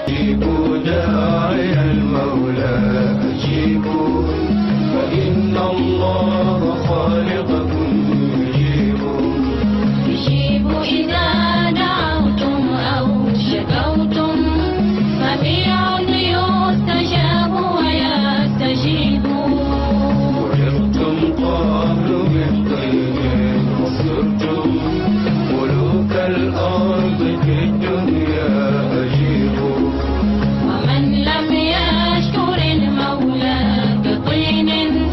أجيبوا داعي المولى أجيبوا فإن الله خالقكم يجيب يجيب إذا دعوتم أو شكوتم سميع يستجاب ويستجيب وجدتم قبل من طين وصرتم ملوك الأرض في الدنيا أجيبوا ومن لم يشكر المولى بطين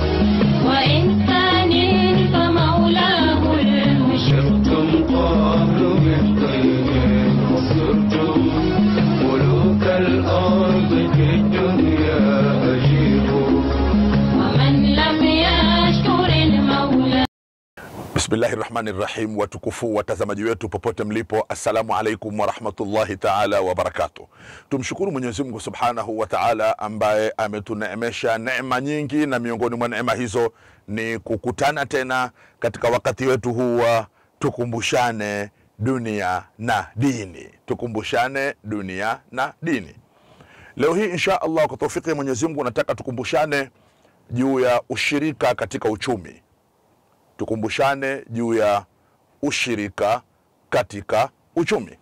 وإنسان فمولاه المشرك شرتم قبل من طين وصرتم ملوك الأرض في الدنيا أجيبوا ومن لم يشكر المولى Bismillahi rahmani rahim, watukufu watazamaji wetu popote mlipo, assalamu alaikum warahmatullahi taala wabarakatuh. Tumshukuru Mwenyezi Mungu subhanahu wa taala ambaye ametuneemesha neema nyingi, na miongoni mwa neema hizo ni kukutana tena katika wakati wetu huu wa tukumbushane dunia na dini, tukumbushane dunia na dini. Leo hii insha Allah kwa taufiki ya Mwenyezi Mungu nataka tukumbushane juu ya ushirika katika uchumi tukumbushane juu ya ushirika katika uchumi.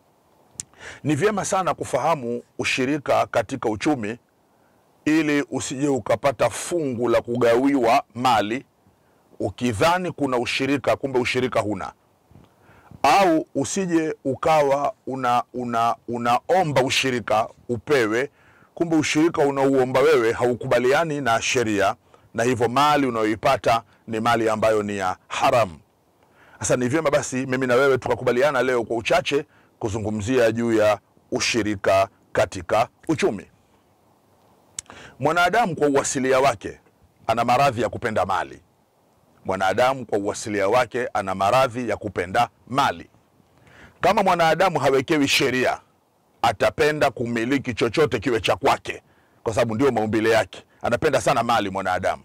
Ni vyema sana kufahamu ushirika katika uchumi ili usije ukapata fungu la kugawiwa mali ukidhani kuna ushirika, kumbe ushirika huna, au usije ukawa una, una, unaomba ushirika upewe, kumbe ushirika unaouomba wewe haukubaliani na sheria, na hivyo mali unayoipata ni mali ambayo ni ya haramu. Sasa ni vyema basi mimi na wewe tukakubaliana leo kwa uchache kuzungumzia juu ya ushirika katika uchumi. Mwanadamu kwa uasilia wake ana maradhi ya kupenda mali. Mwanadamu kwa uasilia wake ana maradhi ya kupenda mali. Kama mwanadamu hawekewi sheria, atapenda kumiliki chochote kiwe cha kwake, kwa sababu ndio maumbile yake. Anapenda sana mali mwanadamu.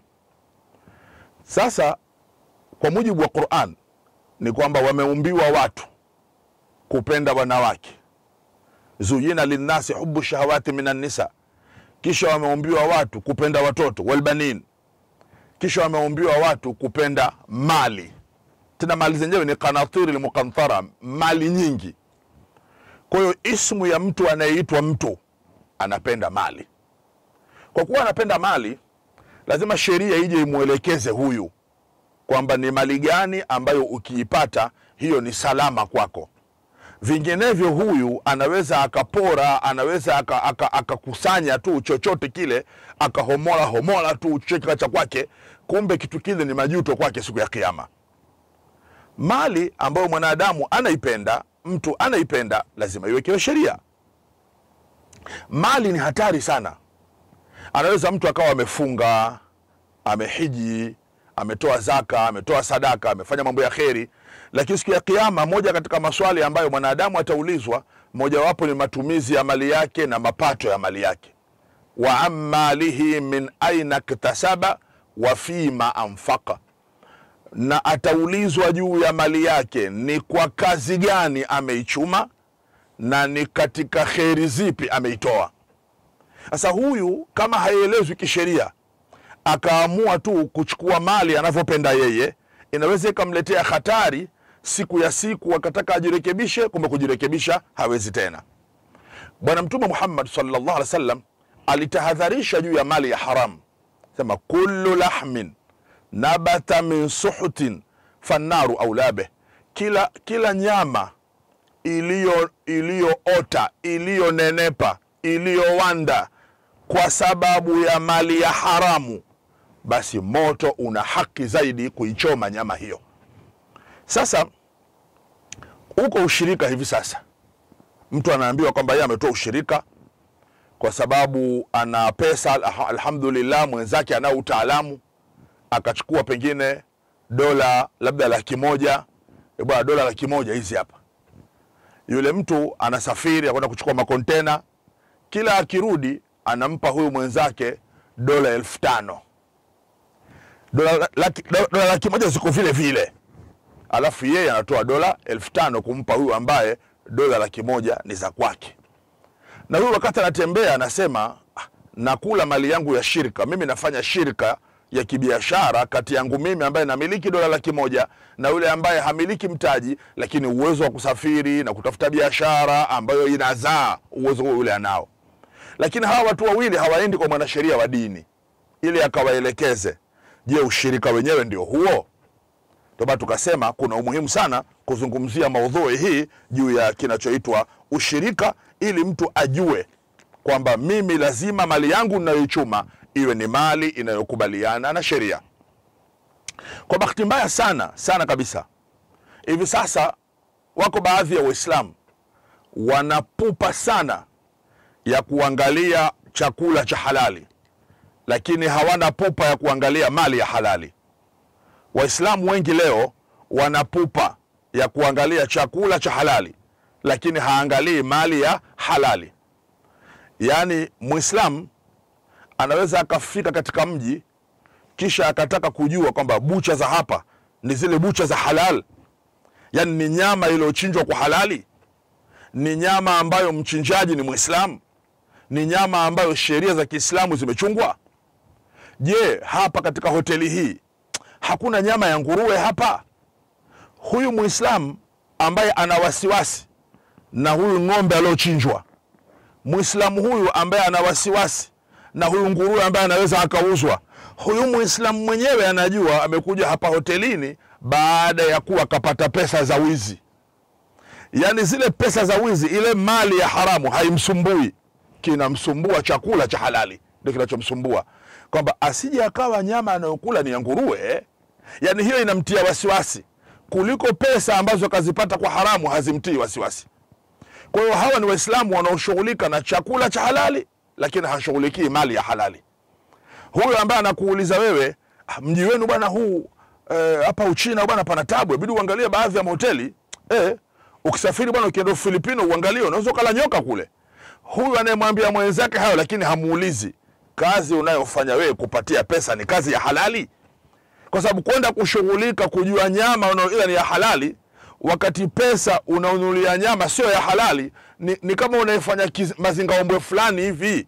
Sasa kwa mujibu wa Quran ni kwamba wameumbiwa watu kupenda wanawake, zuyina linnasi hubu shahawati minan nisa, kisha wameumbiwa watu kupenda watoto walbanin, kisha wameumbiwa watu kupenda mali, tena mali zenyewe ni kanatiri lmukanthara, mali nyingi. Kwa hiyo ismu ya mtu anayeitwa mtu anapenda mali. Kwa kuwa anapenda mali, lazima sheria ije imwelekeze huyu kwamba ni mali gani ambayo ukiipata hiyo ni salama kwako. Vinginevyo huyu anaweza akapora, anaweza akakusanya aka, akakusanya tu chochote kile akahomola homola tu chochote cha kwake, kumbe kitu kile ni majuto kwake siku ya Kiyama. Mali ambayo mwanadamu anaipenda, mtu anaipenda, lazima iwekewe sheria. Mali ni hatari sana. Anaweza mtu akawa amefunga, amehiji, ametoa zaka, ametoa sadaka, amefanya mambo ya kheri, lakini siku ya Kiyama, moja katika maswali ambayo mwanadamu ataulizwa, mojawapo ni matumizi ya mali yake na mapato ya mali yake. wa ammalihi min aina ktasaba wa fima anfaqa, na ataulizwa juu ya mali yake, ni kwa kazi gani ameichuma na ni katika kheri zipi ameitoa. Sasa huyu kama haielezwi kisheria akaamua tu kuchukua mali anavyopenda yeye, inaweza ikamletea hatari siku ya siku, akataka ajirekebishe, kumbe kujirekebisha hawezi tena. Bwana Mtume Muhammad sallallahu alaihi wasallam alitahadharisha juu ya mali ya haramu, sema kullu lahmin nabata min suhutin fannaru aulabe, kila, kila nyama iliyo iliyoota iliyonenepa iliyowanda kwa sababu ya mali ya haramu, basi moto una haki zaidi kuichoma nyama hiyo. Sasa uko ushirika hivi sasa, mtu anaambiwa kwamba yeye ametoa ushirika kwa sababu ana pesa, alha- alhamdulillah, mwenzake anao utaalamu, akachukua pengine dola labda laki moja. Eh, bwana, dola laki moja hizi hapa. Yule mtu anasafiri akwenda kuchukua makontena, kila akirudi anampa huyu mwenzake dola elfu tano dola laki, dola laki moja ziko vile vile, alafu yeye anatoa dola elfu tano kumpa huyu ambaye dola laki moja ni za kwake. na huyu wakati anatembea anasema "Ah, nakula mali yangu ya shirika mimi nafanya shirika ya kibiashara kati yangu mimi ambaye namiliki dola laki moja na yule ambaye hamiliki mtaji lakini uwezo wa kusafiri na kutafuta biashara ambayo inazaa uwezo huo yule anao lakini hawa watu wawili hawaendi kwa mwanasheria wa dini ili akawaelekeze je ushirika wenyewe ndio huo ndio maana tukasema kuna umuhimu sana kuzungumzia maudhui hii juu ya kinachoitwa ushirika ili mtu ajue kwamba mimi lazima mali yangu ninayoichuma iwe ni mali inayokubaliana na sheria kwa bahati mbaya sana sana kabisa hivi sasa wako baadhi ya waislamu wanapupa sana ya kuangalia chakula cha halali lakini hawana pupa ya kuangalia mali ya halali waislamu wengi leo wana pupa ya kuangalia chakula cha halali lakini haangalii mali ya halali yaani mwislamu anaweza akafika katika mji kisha akataka kujua kwamba bucha za hapa ni zile bucha za halal yaani ni nyama iliyochinjwa kwa halali ni nyama ambayo mchinjaji ni mwislamu ni nyama ambayo sheria za kiislamu zimechungwa je hapa katika hoteli hii hakuna nyama ya nguruwe hapa huyu mwislamu ambaye ana wasiwasi na huyu ng'ombe aliochinjwa mwislamu huyu ambaye ana wasiwasi na huyu nguruwe ambaye anaweza akauzwa huyu mwislamu mwenyewe anajua amekuja hapa hotelini baada ya kuwa akapata pesa za wizi yaani zile pesa za wizi ile mali ya haramu haimsumbui kinamsumbua chakula cha halali ndio kinachomsumbua kwamba asije akawa nyama anayokula ni ya nguruwe yaani hiyo inamtia wasiwasi kuliko pesa ambazo akazipata kwa haramu hazimtii wasiwasi kwa hiyo hawa ni waislamu wanaoshughulika na chakula cha halali lakini hashughulikii mali ya halali huyo ambaye anakuuliza wewe "Ah, mji wenu bwana huu eh, hapa uchina bwana pana tabu ibidi uangalie baadhi ya mahoteli eh, ukisafiri bwana ukienda ufilipino uangalie unaweza ukala nyoka kule huyu anayemwambia mwenzake hayo lakini hamuulizi kazi unayofanya wewe kupatia pesa ni kazi ya halali kwa sababu kwenda kushughulika kujua nyama unayoila ni ya halali wakati pesa unaonunulia nyama sio ya halali ni, ni kama unaefanya kiz- mazingaombwe fulani hivi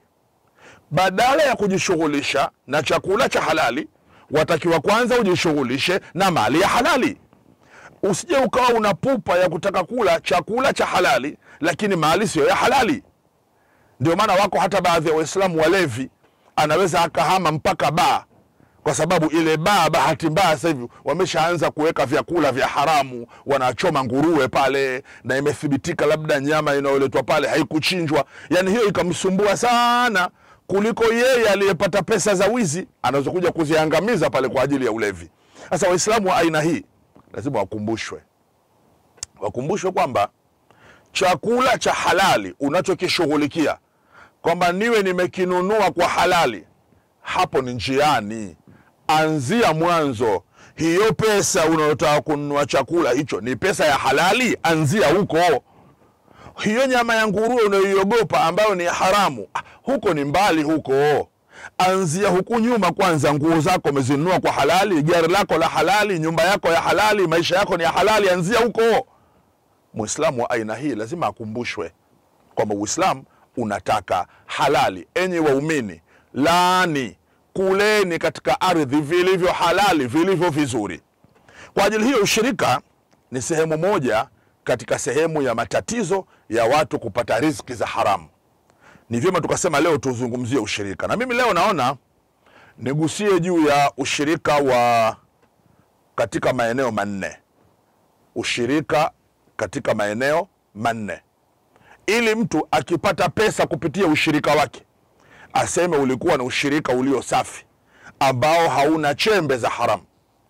badala ya kujishughulisha na chakula cha halali watakiwa kwanza ujishughulishe na mali ya halali usije ukawa una pupa ya kutaka kula chakula cha halali lakini mali siyo ya halali ndio maana wako hata baadhi ya waislamu walevi anaweza akahama mpaka baa kwa sababu ile baa bahati mbaya sasa hivi wameshaanza kuweka vyakula vya haramu wanachoma nguruwe pale na imethibitika labda nyama inayoletwa pale haikuchinjwa yani hiyo ikamsumbua sana kuliko yeye aliyepata pesa za wizi anaweza kuja kuziangamiza pale kwa ajili ya ulevi sasa waislamu wa aina hii lazima wakumbushwe wakumbushwe kwamba chakula cha halali unachokishughulikia kwamba niwe nimekinunua kwa halali hapo ni njiani anzia mwanzo hiyo pesa unayotaka kununua chakula hicho ni pesa ya halali anzia huko hiyo nyama ya nguruwe unayoiogopa ambayo ni haramu ah, huko ni mbali huko anzia huku nyuma kwanza nguo zako umezinunua kwa halali gari lako la halali nyumba yako ya halali maisha yako ni ya halali anzia huko mwislamu wa aina hii lazima akumbushwe kwamba uislamu unataka halali enyi waumini laani kuleni katika ardhi vilivyo halali vilivyo vizuri kwa ajili hiyo ushirika ni sehemu moja katika sehemu ya matatizo ya watu kupata riziki za haramu ni vyema tukasema leo tuzungumzie ushirika na mimi leo naona nigusie juu ya ushirika wa katika maeneo manne ushirika katika maeneo manne ili mtu akipata pesa kupitia ushirika wake aseme ulikuwa ni ushirika ulio safi ambao hauna chembe za haramu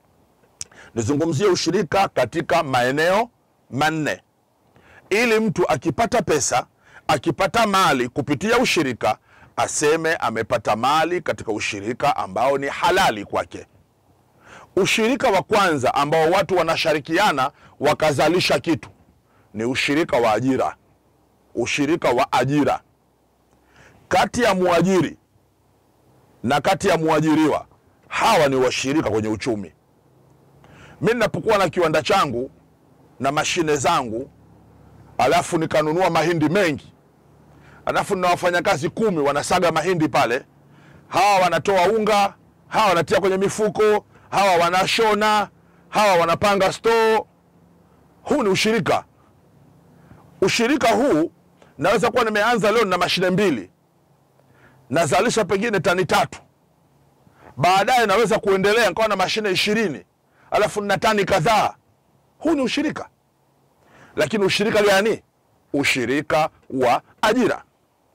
nizungumzie ushirika katika maeneo manne ili mtu akipata pesa akipata mali kupitia ushirika aseme amepata mali katika ushirika ambao ni halali kwake ushirika wa kwanza ambao watu wanashirikiana wakazalisha kitu ni ushirika wa ajira ushirika wa ajira kati ya mwajiri na kati ya mwajiriwa hawa ni washirika kwenye uchumi mi ninapokuwa na kiwanda changu na mashine zangu alafu nikanunua mahindi mengi alafu na wafanyakazi kumi wanasaga mahindi pale, hawa wanatoa unga, hawa wanatia kwenye mifuko, hawa wanashona, hawa wanapanga store. Huu ni ushirika. Ushirika huu naweza kuwa nimeanza leo na mashine mbili, nazalisha pengine tani tatu, baadaye naweza kuendelea nikawa na mashine ishirini, alafu nina tani kadhaa. Huu ni ushirika. Lakini ushirika gani? Ushirika wa ajira.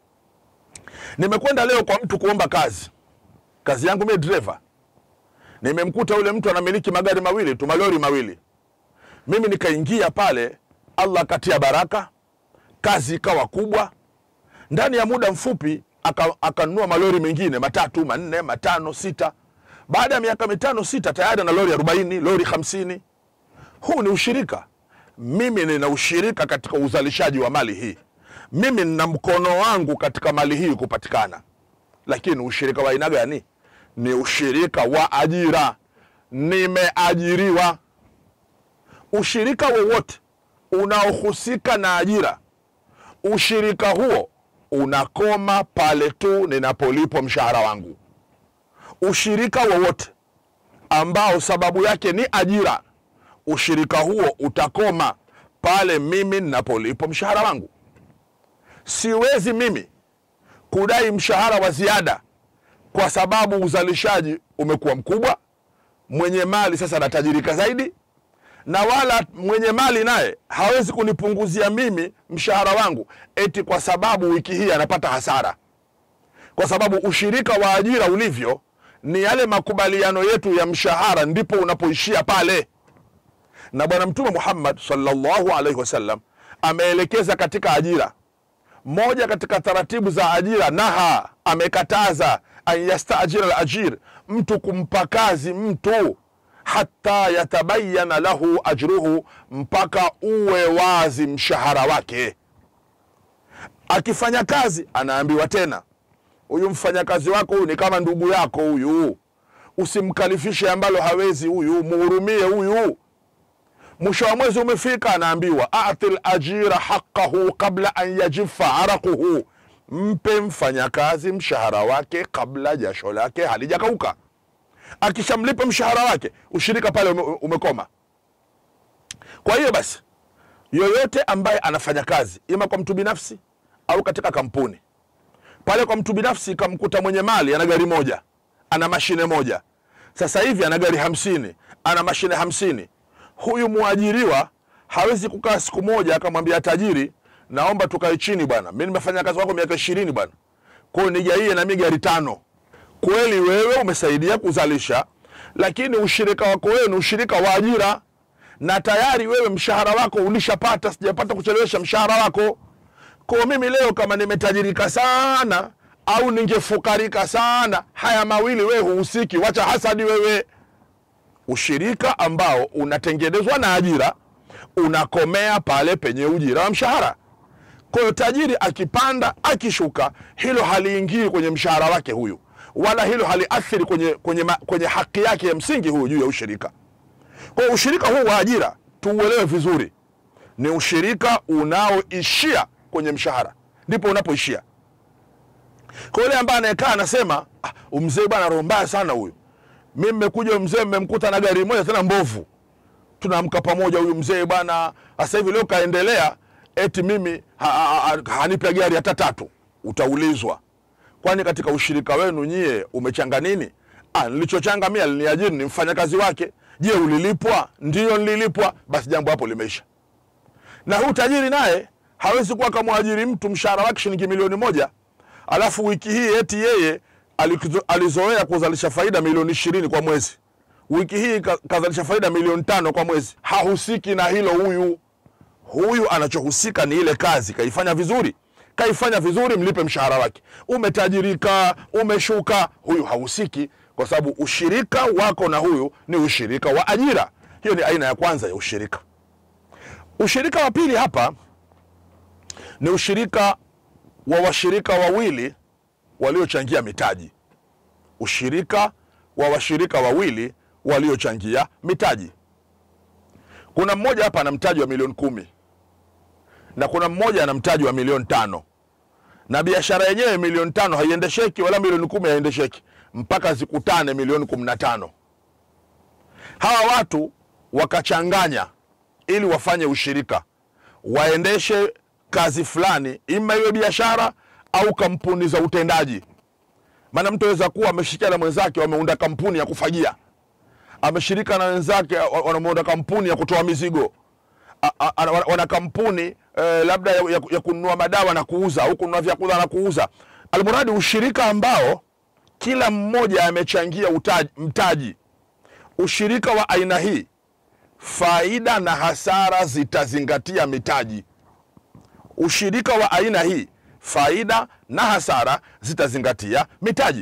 Nimekwenda leo kwa mtu kuomba kazi, kazi yangu mimi dereva. Nimemkuta yule mtu anamiliki magari mawili tu, malori mawili. Mimi nikaingia pale, Allah akatia baraka, kazi ikawa kubwa. Ndani ya muda mfupi aka- akanunua malori mengine matatu, manne, matano, sita. Baada ya miaka mitano sita, tayari ana lori arobaini, lori hamsini. Huu ni ushirika. Mimi nina ushirika katika uzalishaji wa mali hii, mimi nina mkono wangu katika mali hii kupatikana. Lakini ushirika wa aina gani? Ni ushirika wa ajira, nimeajiriwa. Ushirika wowote unaohusika na ajira, ushirika huo unakoma pale tu ninapolipwa mshahara wangu. Ushirika wowote ambao sababu yake ni ajira, ushirika huo utakoma pale mimi ninapolipwa mshahara wangu. Siwezi mimi kudai mshahara wa ziada kwa sababu uzalishaji umekuwa mkubwa, mwenye mali sasa anatajirika zaidi, na wala mwenye mali naye hawezi kunipunguzia mimi mshahara wangu eti kwa sababu wiki hii anapata hasara, kwa sababu ushirika wa ajira ulivyo ni yale makubaliano yetu ya mshahara, ndipo unapoishia pale na Bwana Mtume Muhammad sallallahu alaihi wasallam ameelekeza katika ajira. Moja katika taratibu za ajira, naha, amekataza an yastajira alajir, mtu kumpa kazi mtu hata yatabayana lahu ajruhu, mpaka uwe wazi mshahara wake. Akifanya kazi anaambiwa tena, huyu mfanyakazi wako huyu ni kama ndugu yako huyu, usimkalifishe ambalo hawezi huyu, muhurumie huyu mwisho wa mwezi umefika, anaambiwa ati lajira haqahu qabla an yajifa araquhu, mpe mfanyakazi mshahara wake kabla jasho lake halijakauka. Akishamlipa mshahara wake, ushirika pale ume, umekoma. Kwa hiyo basi, yoyote ambaye anafanya kazi ima kwa mtu binafsi au katika kampuni, pale kwa mtu binafsi kamkuta mwenye mali ana gari moja, ana mashine moja, sasa hivi ana gari hamsini, ana mashine hamsini huyu mwajiriwa hawezi kukaa siku moja akamwambia tajiri, naomba tukae chini bwana, mi nimefanya kazi wako miaka ishirini bwana, kwao nigaie nami gari tano. Kweli wewe umesaidia kuzalisha, lakini ushirika wako wewe ni ushirika wa ajira, na tayari wewe mshahara wako ulishapata, sijapata kuchelewesha mshahara wako. Kwa mimi leo kama nimetajirika sana au ningefukarika sana, haya mawili wewe huhusiki, wacha hasadi wewe ushirika ambao unatengenezwa na ajira unakomea pale penye ujira wa mshahara. Kwa hiyo tajiri akipanda akishuka, hilo haliingii kwenye mshahara wake huyu, wala hilo haliathiri kwenye, kwenye, ma- kwenye haki yake ya msingi huyu juu ya ushirika. Kwa hiyo ushirika huu wa ajira tuuelewe vizuri, ni ushirika unaoishia kwenye mshahara, ndipo unapoishia. Kwa yule ambaye anayekaa anasema ah, umzee bwana roho mbaya sana huyu mi mmekuja mzee mmemkuta na gari moja tena mbovu, tunaamka pamoja. Huyu mzee bwana sasa hivi leo kaendelea, eti mimi ha, ha, ha, hanipe gari hata tatu. Utaulizwa, kwani katika ushirika wenu nyie umechanga nini? Ah, nilichochanga mimi aliniajiri ni mfanyakazi wake. Je, ulilipwa? Ndiyo, nililipwa. Basi jambo hapo limeisha. Na huu tajiri naye hawezi kuwa kamwajiri mtu mshahara wake shilingi milioni moja alafu wiki hii eti yeye alikizo- alizoea kuzalisha faida milioni ishirini kwa mwezi, wiki hii ka- kazalisha faida milioni tano kwa mwezi. Hahusiki na hilo huyu. Huyu anachohusika ni ile kazi, kaifanya vizuri, kaifanya vizuri, mlipe mshahara wake. Umetajirika, umeshuka, huyu hahusiki, kwa sababu ushirika wako na huyu ni ushirika wa ajira. Hiyo ni aina ya kwanza ya ushirika. Ushirika wa pili hapa ni ushirika wa washirika wawili waliochangia mitaji. Ushirika wa washirika wawili waliochangia mitaji. Kuna mmoja hapa ana mtaji wa milioni kumi na kuna mmoja ana mtaji wa milioni tano na biashara yenyewe milioni tano haiendesheki wala milioni kumi haiendesheki mpaka zikutane milioni kumi na tano hawa watu wakachanganya ili wafanye ushirika waendeshe kazi fulani ima iwe biashara au kampuni za utendaji maana mtu aweza kuwa ameshirikiana na mwenzake wameunda kampuni ya kufagia ameshirika na wenzake wa- wanameunda kampuni ya kutoa mizigo A- a- a- wana- wana kampuni eh, labda ya, ya, ya kununua madawa na kuuza au kununua vyakula na kuuza almuradi ushirika ambao kila mmoja amechangia utaji, mtaji ushirika wa aina hii faida na hasara zitazingatia mitaji ushirika wa aina hii faida na hasara zitazingatia mitaji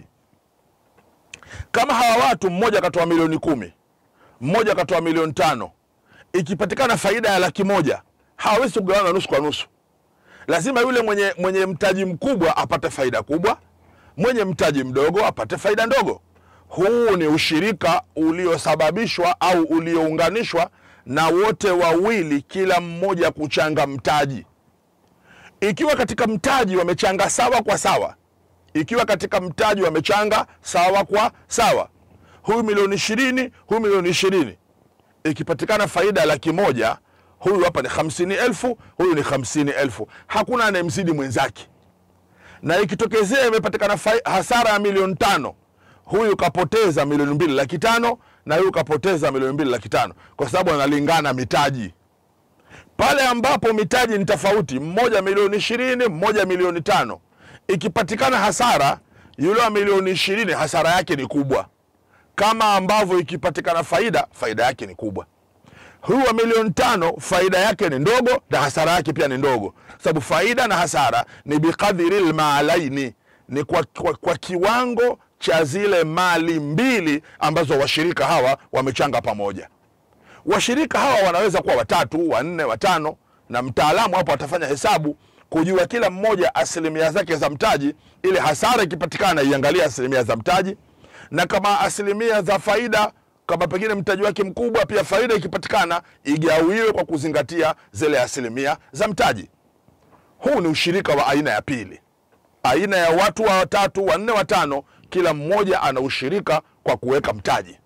kama hawa watu mmoja akatoa milioni kumi mmoja akatoa milioni tano ikipatikana faida ya laki moja hawawezi kugawana nusu kwa nusu lazima yule mwenye, mwenye mtaji mkubwa apate faida kubwa mwenye mtaji mdogo apate faida ndogo huu ni ushirika uliosababishwa au uliounganishwa na wote wawili kila mmoja kuchanga mtaji ikiwa katika mtaji wamechanga sawa kwa sawa ikiwa katika mtaji wamechanga sawa kwa sawa huyu milioni ishirini huyu milioni ishirini ikipatikana faida ya laki moja huyu hapa ni hamsini elfu huyu ni hamsini elfu hakuna anayemzidi mwenzake na ikitokezea imepatikana fai- hasara ya milioni tano huyu kapoteza milioni mbili laki tano na huyu kapoteza milioni mbili laki tano kwa sababu analingana mitaji pale ambapo mitaji ni tofauti mmoja milioni ishirini mmoja milioni tano ikipatikana hasara yule wa milioni ishirini hasara yake ni kubwa kama ambavyo ikipatikana faida faida yake ni kubwa huyu wa milioni tano faida yake ni ndogo na hasara yake pia ni ndogo sababu faida na hasara ni biqadhiri lmaalaini ni kwa, kwa, kwa kiwango cha zile mali mbili ambazo washirika hawa wamechanga pamoja washirika hawa wanaweza kuwa watatu wanne watano na mtaalamu hapo atafanya hesabu kujua kila mmoja asilimia zake za mtaji ili hasara ikipatikana iangalie asilimia za mtaji na kama asilimia za faida kama pengine mtaji wake mkubwa pia faida ikipatikana igawiwe kwa kuzingatia zile asilimia za mtaji huu ni ushirika wa aina ya pili aina ya watu wa watatu wanne watano kila mmoja ana ushirika kwa kuweka mtaji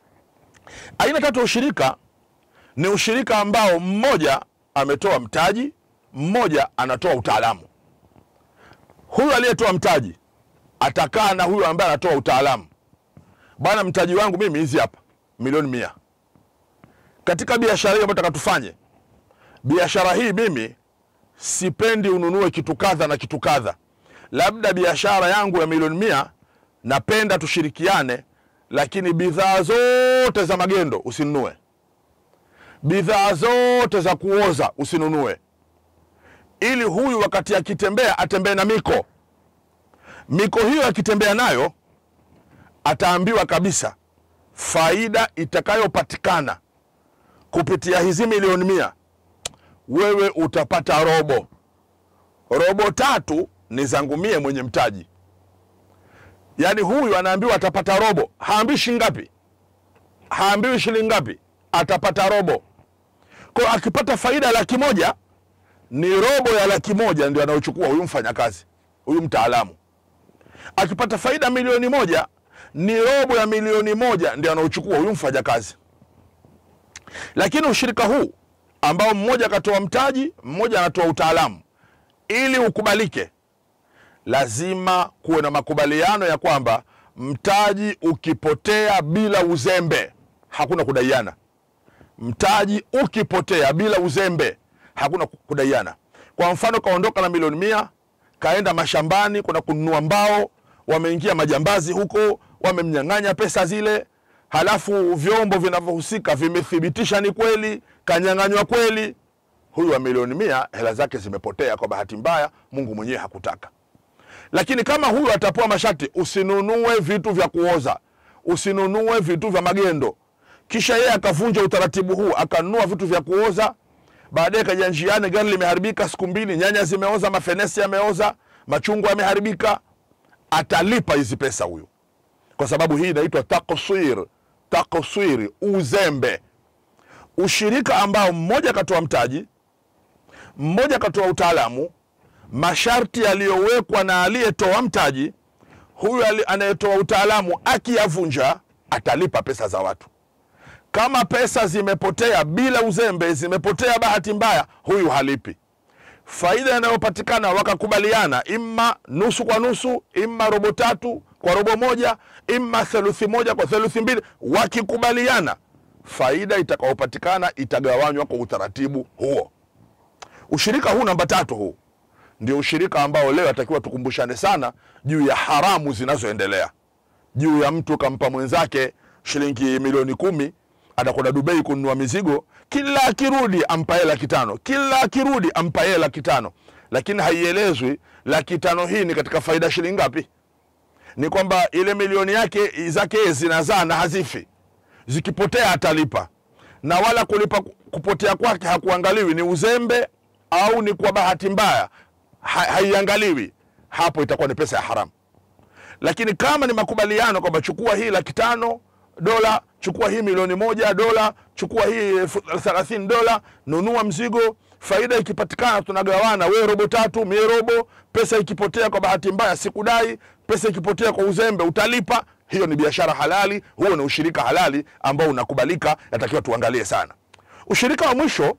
aina tatu ya ushirika ni ushirika ambao mmoja ametoa mtaji mmoja anatoa utaalamu huyu aliyetoa mtaji atakaa na huyu ambaye anatoa utaalamu bwana mtaji wangu mimi hizi hapa milioni mia katika biashara hii ambayo taka tufanye biashara hii mimi sipendi ununue kitu kadha na kitu kadha labda biashara yangu ya milioni mia napenda tushirikiane lakini bidhaa zote za magendo usinunue bidhaa zote za kuoza usinunue ili huyu wakati akitembea atembee na miko miko hiyo akitembea nayo ataambiwa kabisa faida itakayopatikana kupitia hizi milioni mia wewe utapata robo robo tatu ni zangu mie mwenye mtaji yaani huyu anaambiwa atapata robo haambiwi shilingi ngapi haambiwi shilingi ngapi atapata robo kwa hiyo akipata faida ya laki moja ni robo ya laki moja ndio anayochukua huyu mfanyakazi huyu mtaalamu akipata faida milioni moja ni robo ya milioni moja ndio anaochukua huyu mfanyakazi lakini ushirika huu ambao mmoja akatoa mtaji mmoja anatoa utaalamu ili ukubalike lazima kuwe na makubaliano ya kwamba mtaji ukipotea bila uzembe hakuna kudaiana mtaji ukipotea bila uzembe hakuna kudaiana kwa mfano kaondoka na milioni mia kaenda mashambani kwenda kununua mbao wameingia majambazi huko wamemnyang'anya pesa zile halafu vyombo vinavyohusika vimethibitisha ni kweli kanyang'anywa kweli huyu wa milioni mia hela zake zimepotea kwa bahati mbaya mungu mwenyewe hakutaka lakini kama huyu atapewa masharti usinunue vitu vya kuoza usinunue vitu vya magendo kisha yeye akavunja utaratibu huu akanunua vitu vya kuoza baadaye kaja njiani gari limeharibika siku mbili nyanya zimeoza mafenesi yameoza machungwa yameharibika atalipa hizi pesa huyu kwa sababu hii inaitwa taksir taksiri uzembe ushirika ambao mmoja akatoa mtaji mmoja akatoa utaalamu masharti yaliyowekwa na aliyetoa mtaji huyu ali- anayetoa utaalamu akiyavunja atalipa pesa za watu kama pesa zimepotea bila uzembe zimepotea bahati mbaya huyu halipi faida inayopatikana wakakubaliana imma nusu kwa nusu imma robo tatu kwa robo moja imma theluthi moja kwa theluthi mbili wakikubaliana faida itakayopatikana itagawanywa kwa utaratibu huo ushirika huu namba tatu huu ndio ushirika ambao leo atakiwa tukumbushane sana juu ya haramu zinazoendelea juu ya mtu kampa mwenzake shilingi milioni kumi atakwenda Dubai kununua mizigo, kila akirudi ampa yeye laki tano, kila akirudi ampa yeye laki tano, lakini haielezwi laki tano hii ni katika faida shilingi ngapi. Ni kwamba ile milioni yake zake yeye zinazaa na hazifi, zikipotea atalipa, na wala kulipa kupotea kwake hakuangaliwi ni uzembe au ni kwa bahati mbaya, ha, haiangaliwi. Hapo itakuwa ni pesa ya haramu lakini kama ni makubaliano kwamba chukua hii laki tano dola chukua hii milioni moja dola chukua hii elfu thelathini dola nunua mzigo faida ikipatikana tunagawana wewe robo tatu mie robo pesa ikipotea kwa bahati mbaya sikudai pesa ikipotea kwa uzembe utalipa hiyo ni biashara halali huo ni ushirika halali ambao unakubalika yatakiwa tuangalie sana ushirika wa mwisho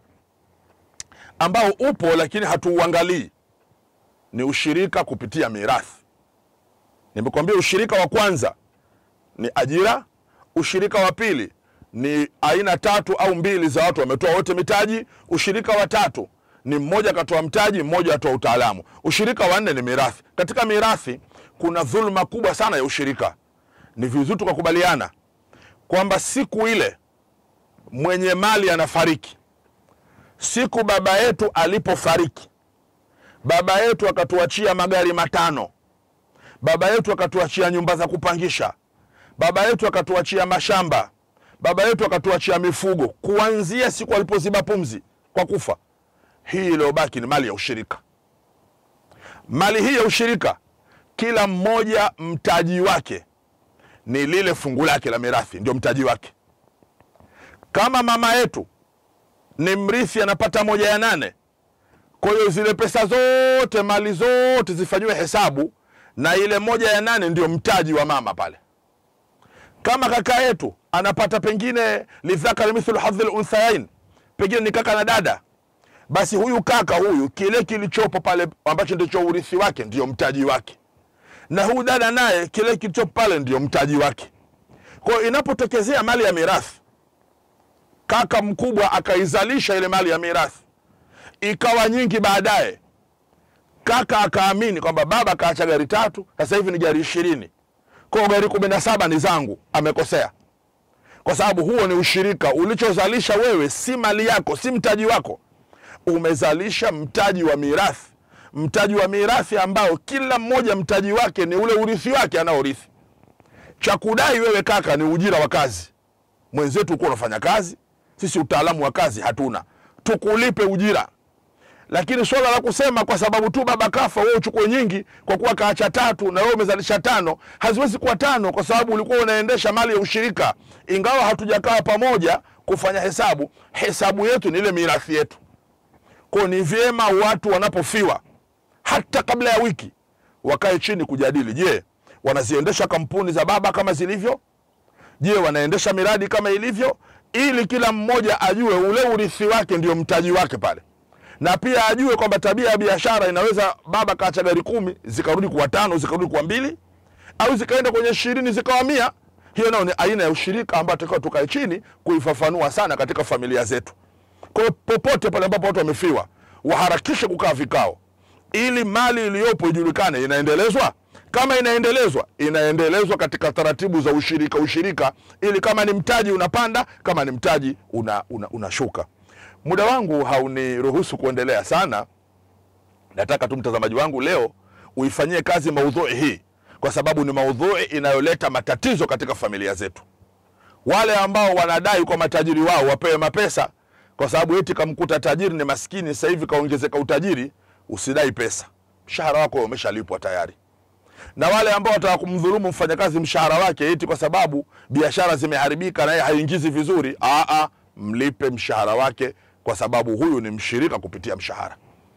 ambao upo lakini hatuuangalii ni ushirika kupitia mirathi nimekwambia ushirika wa kwanza ni ajira ushirika wa pili ni aina tatu au mbili za watu wametoa wote mitaji ushirika wa tatu ni mmoja akatoa mtaji mmoja atoa utaalamu ushirika wa nne ni mirathi katika mirathi kuna dhuluma kubwa sana ya ushirika ni vizuri tukakubaliana kwamba siku ile mwenye mali anafariki siku baba yetu alipofariki baba yetu akatuachia magari matano baba yetu akatuachia nyumba za kupangisha baba yetu akatuachia mashamba baba yetu akatuachia mifugo kuanzia siku alipoziba pumzi kwa kufa hii iliyobaki ni mali ya ushirika mali hii ya ushirika kila mmoja mtaji wake ni lile fungu lake la mirathi ndio mtaji wake kama mama yetu ni mrithi anapata moja ya nane kwa hiyo zile pesa zote mali zote zifanyiwe hesabu na ile moja ya nane ndio mtaji wa mama pale kama kaka yetu anapata pengine lidhakari mithlu hadhi lunthayain pengine ni kaka na dada basi huyu kaka huyu kile kilichopo pale ambacho ndicho urithi wake ndio mtaji wake na huyu dada naye kile kilichopo pale ndio mtaji wake kwa hiyo inapotokezea mali ya mirathi kaka mkubwa akaizalisha ile mali ya mirathi ikawa nyingi baadaye kaka akaamini kwamba baba kaacha gari tatu sasa hivi ni gari ishirini kwao gari kumi na saba ni zangu amekosea kwa sababu huo ni ushirika ulichozalisha wewe si mali yako si mtaji wako umezalisha mtaji wa mirathi mtaji wa mirathi ambao kila mmoja mtaji wake ni ule urithi wake anaorithi cha kudai wewe kaka ni ujira wa kazi mwenzetu ukuwa unafanya kazi sisi utaalamu wa kazi hatuna tukulipe ujira lakini swala la kusema kwa sababu tu baba kafa wewe uchukue nyingi kwa kuwa kaacha tatu na wewe umezalisha tano haziwezi kuwa tano kwa sababu ulikuwa unaendesha mali ya ushirika ingawa hatujakaa pamoja kufanya hesabu hesabu yetu ni ile mirathi yetu kwao ni vyema watu wanapofiwa hata kabla ya wiki wakae chini kujadili je wanaziendesha kampuni za baba kama zilivyo je wanaendesha miradi kama ilivyo ili kila mmoja ajue ule urithi wake ndio mtaji wake pale na pia ajue kwamba tabia ya biashara inaweza baba kaacha gari kumi zikarudi kuwa tano zikarudi kuwa mbili au zikaenda kwenye ishirini zikawa mia hiyo nayo ni aina ya ushirika ambayo takiwa tukae chini kuifafanua sana katika familia zetu kwa hiyo popote pale ambapo watu wamefiwa waharakishe kukaa vikao ili mali iliyopo ijulikane inaendelezwa kama inaendelezwa inaendelezwa katika taratibu za ushirika ushirika ili kama ni mtaji unapanda kama ni mtaji unashuka una, unashuka. muda wangu hauniruhusu kuendelea sana nataka tu mtazamaji wangu leo uifanyie kazi maudhui hii kwa sababu ni maudhui inayoleta matatizo katika familia zetu wale ambao wanadai kwa matajiri wao wapewe mapesa kwa sababu eti kamkuta tajiri ni maskini sasa hivi kaongezeka utajiri usidai pesa mshahara wako umeshalipwa tayari na wale ambao wataka kumdhulumu mfanyakazi mshahara wake eti kwa sababu biashara zimeharibika naye haingizi vizuri aa mlipe mshahara wake kwa sababu huyu ni mshirika kupitia mshahara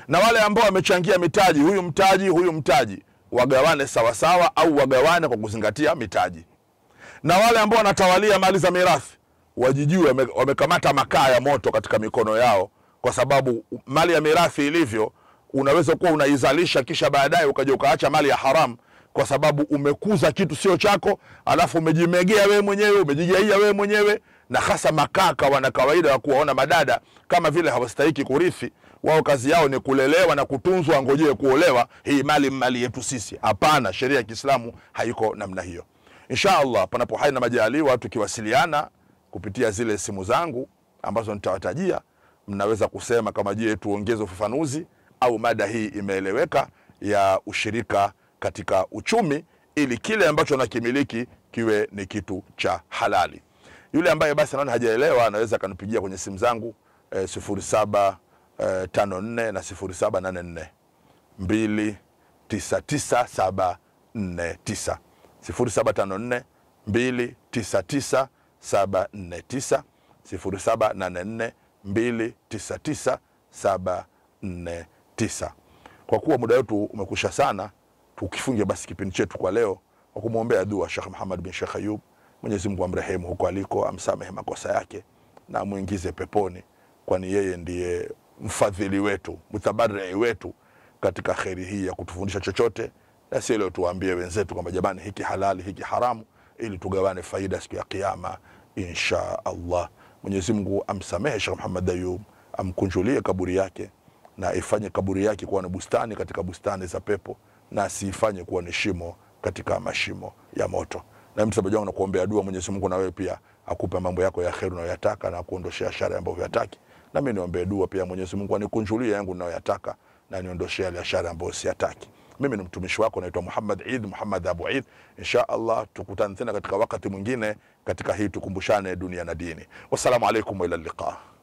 na wale ambao wamechangia mitaji, huyu mtaji, huyu mtaji, wagawane sawasawa, au wagawane kwa kuzingatia mitaji na wale ambao wanatawalia mali za mirathi wajijue wame- wamekamata makaa ya moto katika mikono yao, kwa sababu mali ya mirathi ilivyo, unaweza kuwa unaizalisha kisha baadaye ukaja ukaacha mali ya haramu, kwa sababu umekuza kitu sio chako, alafu umejimegea wewe mwenyewe, umejigaia wewe mwenyewe. Na hasa makaka wana kawaida ya kuwaona madada kama vile hawastahiki kurithi. Wao kazi yao ni kulelewa na kutunzwa, ngojee kuolewa. Hii mali mali yetu sisi. Hapana, sheria ya Kiislamu haiko namna hiyo. Insha Allah, panapo hai na majaliwa, tukiwasiliana kupitia zile simu zangu ambazo nitawatajia, mnaweza kusema kama je, tuongeze ufafanuzi au mada hii imeeleweka ya ushirika katika uchumi, ili kile ambacho nakimiliki kiwe ni kitu cha halali. Yule ambaye basi anaona hajaelewa anaweza akanipigia kwenye simu zangu eh, sifuri saba eh, tano nne na sifuri saba nane nne mbili tisa tisa saba nne tisa sifuri saba tano nne mbili tisa tisa saba nne tisa sifuri saba nane nne mbili tisa tisa saba nne tisa. Kwa kuwa muda wetu umekusha sana, tukifunge basi kipindi chetu kwa leo kwa kumwombea dua Shekh Muhammad bin Shekh Ayub. Mwenyezi Mungu amrehemu huko aliko, amsamehe makosa yake na amwingize peponi, kwani yeye ndiye mfadhili wetu, mutabarii wetu katika kheri hii ya kutufundisha chochote, na si leo tuwaambie wenzetu kwamba jamani, hiki halali, hiki haramu, ili tugawane faida siku ya Kiyama insha Allah. Mwenyezi Mungu amsamehe Sheikh Muhammad Ayub, amkunjulie kaburi yake na ifanye kaburi yake kuwa ni bustani katika bustani za pepo, na asiifanye kuwa ni shimo katika mashimo ya moto. Na msamaji wangu nakuombea dua, Mwenyezi Mungu na wewe pia akupe mambo yako ya kheri unayoyataka na kuondoshea shari ambayo huyataki. Na mimi niombee dua pia, Mwenyezi Mungu anikunjulie yangu ninayoyataka na niondoshee yale ya shari ambayo siyataki. Mimi ni mtumishi wako naitwa Muhammad Eid Muhammad Abu Eid. Insha Allah tukutane tena katika wakati mwingine katika hii tukumbushane dunia na dini. Wassalamu alaikum wa ila liqa.